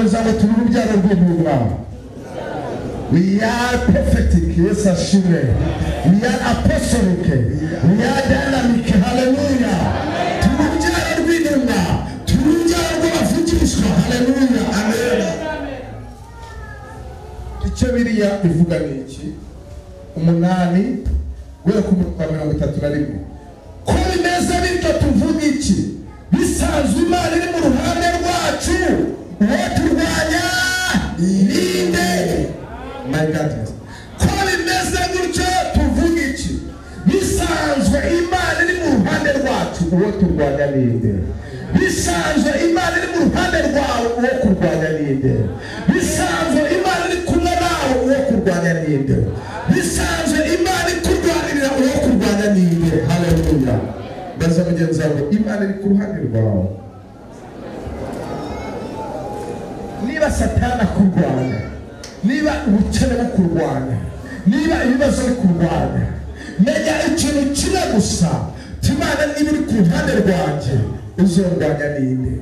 uzaba turi urubyaro rw'intumwa we are perfected yesu ashimwe we are apostolic we are dynamic haleluya turi urubyaro rw'intumwa turi urubyaro rw'abavugishwa haleluya amen icyo biriya bivuga ni iki umunani guhera ku murongo wa mirongo itatu na rimwe ko bimeze bityo tuvuga iki bisanzwe imana iri mu ruhande rwacu uwo turwanya irinde mayigadesi ko bimeze gutyo tuvuga iki bisanzwe imana iri mu ruhande rwacu uwo turwanya ninde bisanzwe imana iri mu ruhande rwawe uwo kurwanya ninde bisanzwe imana iri kumwe nawe uwo kurwanya ninde bisanzwe imana ikurwanirira uwo kurwanya ninde haleluya mbaza mugenzi wawe imana iri ku ruhande rwawe niba satani akurwanya niba ubukene bukurwanya niba ibibazo bikurwanya menya ikintu kimwe gusa timana niba iri ku ruhande rwanjye uzorwanya ninde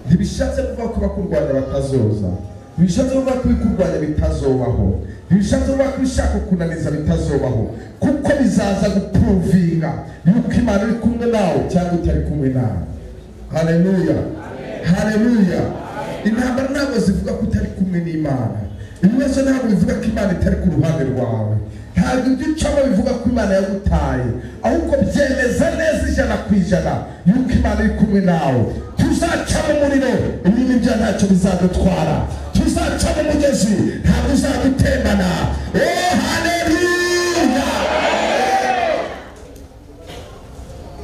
ntibishatse kuvuga ko bakurwanya batazoza ntibishatse kuvuga ko ibikurwanya bitazobaho ntibishatse kuvuga ko ibishaka kunaniza bitazobaho kuko bizaza gupuruvinga yuko imana iri kumwe nawe cyangwa itari kumwe nawe haleluya haleluya intambara ntabwo zivuga ko utari kumwe n'imana ibibazo ntabwo bivuga ko imana itari ku ruhande rwawe ntabwo ibyo ucamo bivuga ko imana yagutaye ahubwo byemeza neza ijana ku ijana yuko imana iri kumwe nawe tuzaca mu muriro ibintu ibyo ntacyo bizadutwara tuzaca mu mugezi ntabwo uzadutembana oh haleluya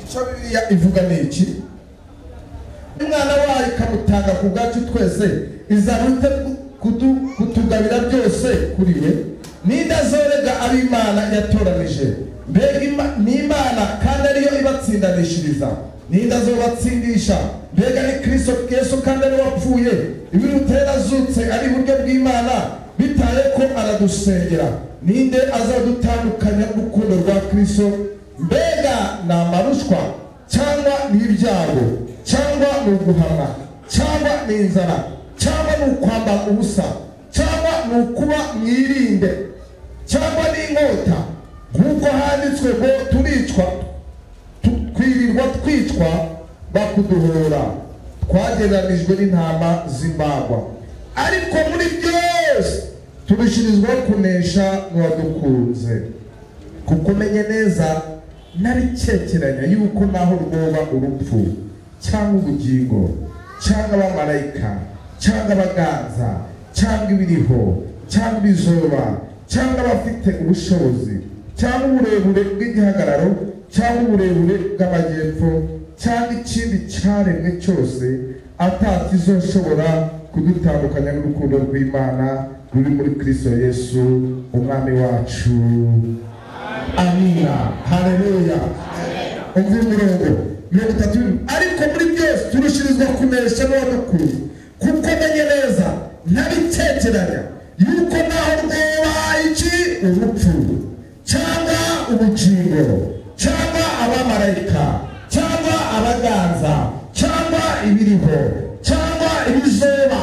icyo bibiliya ivuga ni iki umwana wayo ikamutanga ku bwacu twese izanute kutugabira byose kuri we ninde azorega abo imana yatoranije mbega Ima- ni imana kandi ariyo ibatsindanishiriza ninde azobatsindisha mbega ni kristo yesu kandi ariwe wapfuye ibirutera yarazutse ari iburyo bw'imana bitaye ko aradusengera ninde azadutandukanya n'urukundo rwa kristo mbega ni amarushwa cyangwa ni ibyago cyangwa ni uguhamwa cyangwa ni inzara cyangwa ni ukwambara ubusa cyangwa ni ukuba mwirinde cyangwa n'inkota nk'uko handitswe ngo turicwa tu- twirirwa twicwa bakuduhora twagereranijwe n'intama z'imbagwa ariko muri byose turushirizwaho kunesha n'uwadukunze kuko umenye neza naricekeranya yuko naho rwoba urupfu cyangwa ubugingo cyangwa abamarayika cyangwa abaganza cyangwa ibiriho cyangwa ibizoba cyangwa abafite ubushobozi cyangwa uburebure bw'igihagararo cyangwa uburebure bw'amajyepfo cyangwa ikindi cyaremwe cyose atakizoshobora kudutandukanya n'urukundo rw'imana ruri muri kristo yesu umwami wacu amina haleluya umva imirongo mirongo itatu ariko muri byose turushirizwa kunesha n'uwadukuru kuko menye neza nabitekeranya yuko naho rwoba iki urupfu cyangwa ubugingo cyangwa abamarayika cyangwa abaganza cyangwa ibiriho cyangwa ibizoba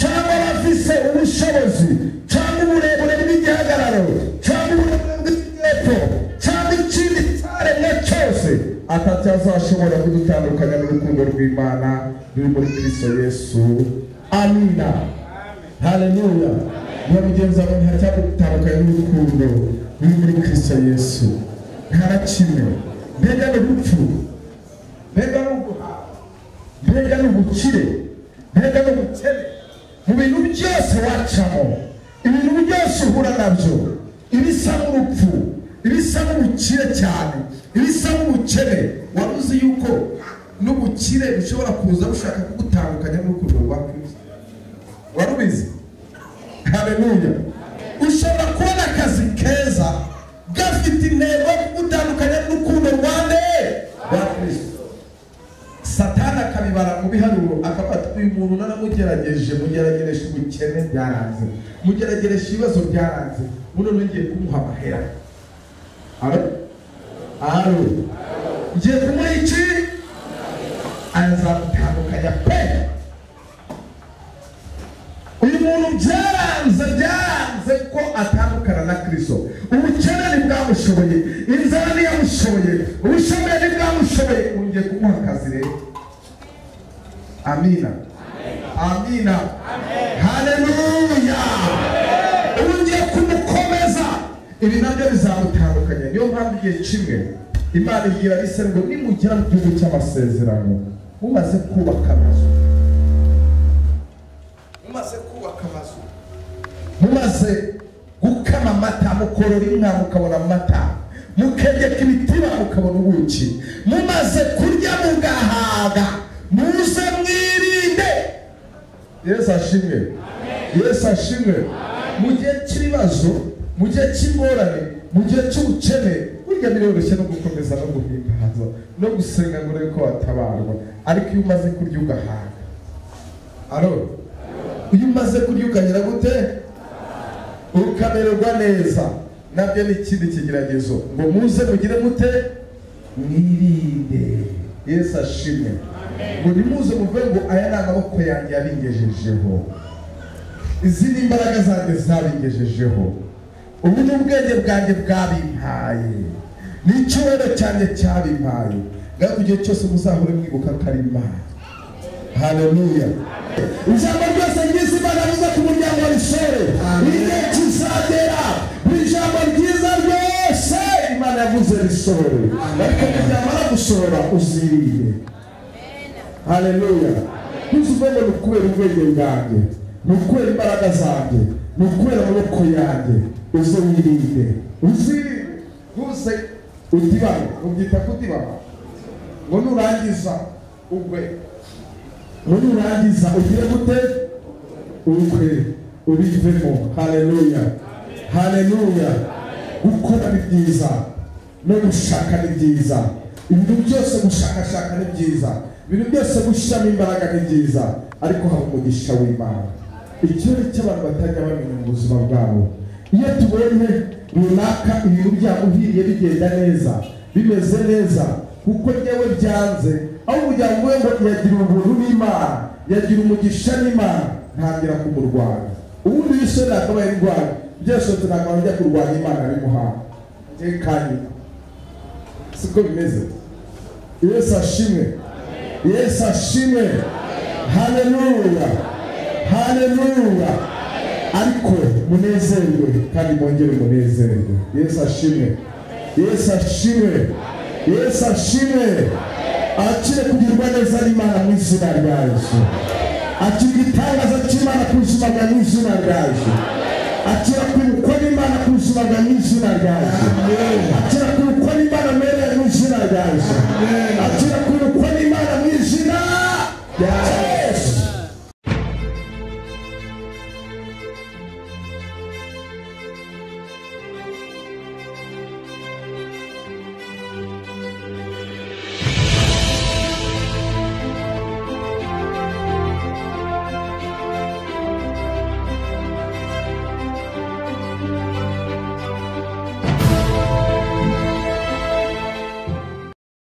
cyangwa abafise ubushobozi cyangwa uburebure bw'igihagararo cyangwa uburebure bw'igihepfo cyangwa ikindi cyaremwe cyose atacyazashobora kudutandukanya n'urukundo rw'imana ruri muri kristo yesu amina haleluya niba mugenzi wawe ntacyagutandukanya n'urukundo ruri muri kristo yesu nta na kimwe mbega ni urupfu mbega ni uguhaha mbega ni ubukire mbega ni ubukene mu bintu byose wacamo ibintu byose uhura nabyo ibisa n'urupfu ibisa n'ubukire cyane ibisa n'ubukene wari uzi yuko n'ubukire bushobora kuza bushaka kugutandukanya n'urukundo rwa kristo wari ubizi haleluya ushobora kubona akazi keza gafite intego yo kugutandukanya n'urukundo rwa nde rwa kristo satani akabibara mu biharuro akabata uyu muntu naramugerageje mugerageresha ubukene byaranze mugerageresha ibibazo byaranze ubu noneho ngiye kumuha amahera aro aro ngiye kumuha iki azamutandukanya pe umuntu byaranze byaranze ko atandukana na kirisito ubukene ntibwamushoboye inzara ntiyamushoboye ubushoboye ntibwamushoboye wongeye kumuha akazi rero amina amina hareruya wongeye kumukomeza ibi nabyo bizamutandukanya niyo mpamvu igihe kimwe imana ibwira abisiramu ngo nimugera mu gihugu cy'amasezerano mumaze kubaka amazu mumaze kubaka amazu mumaze gukama amata mukorora inka mukabona amata mukegeka ibitiba mukabona ubuki mumaze kurya mugahaga muze mwirinde yesu ashimwe yesu ashimwe mu gihe cy'ibibazo mu gihe cy'ingorane mu gihe cy'ubukene burya biroroshye no gukomeza no guhimbaza no gusenga ngo urebe ko watabarwa ariko iyo umaze kurya ugahaga aroro iyo umaze kurya ukagira gute ukamererwa neza nabyo ni ikindi kigeragezo ngo muze mugire mute mwirinde yesu ashimwe ngo nimuze muvuge ngo aya ni amaboko yanjye yabingejejeho izi ni imbaraga zanjye zabingejejeho ubu ni ubwenge bwanjye bwabimpaye ni icyubahiro cyanjye cyabimpaye ngaho igihe cyose muzahore mwibuka ko ari imana haleluya ijambo ryose ryiza imana avuze ku muryango wa rishore igihe kizagera mu ijambo ryiza ryose imana yavuze rishore ariko ryamara gushora uzirinde haleluya ntuzuvuge ngo ni ukubera ubwenge bwanjye ni ukubera imbaraga zanjye ni ukubera amaboko yanjye uze wirinde uzirinde uze udibane ubyita kudibana ngo nurangiza ugwe ngo nurangiza ugire gute ugwe ubivemo haleluya haleluya gukora ni byiza no gushaka ni byiza ibintu byose gushakashaka ni byiza ibintu byose gushyiramo imbaraga ni byiza ariko haba umugisha w'imana ikibazo cy'abantu batajya bamenya mu buzima bwabo iyo tubonye runaka ibintu byabo uhiriye bigenda neza bimeze neza kuko njyewe byanze aho kugira ngo ngo yagira ubuntu n'imana yagira umugisha n'imana ntangira kumurwanya ubundi iyo isoni yakabaye indwara byose ntabwo ajya kurwanya imana bimuhaye reka nyuma siko bimeze yesu ashimwe yesu ashimwe haleluya haleluya ariko munezerwe kandi mwongere umunezerwe yesu ashimwe yesu ashimwe yesu ashimwe akire kugirwa neza n'imana mu izina rya yesu akira igitangaza cy'imana ku buzima bwa mu izina rya yesu akira kwibukwa n'imana ku buzima bwa mu izina rya yesu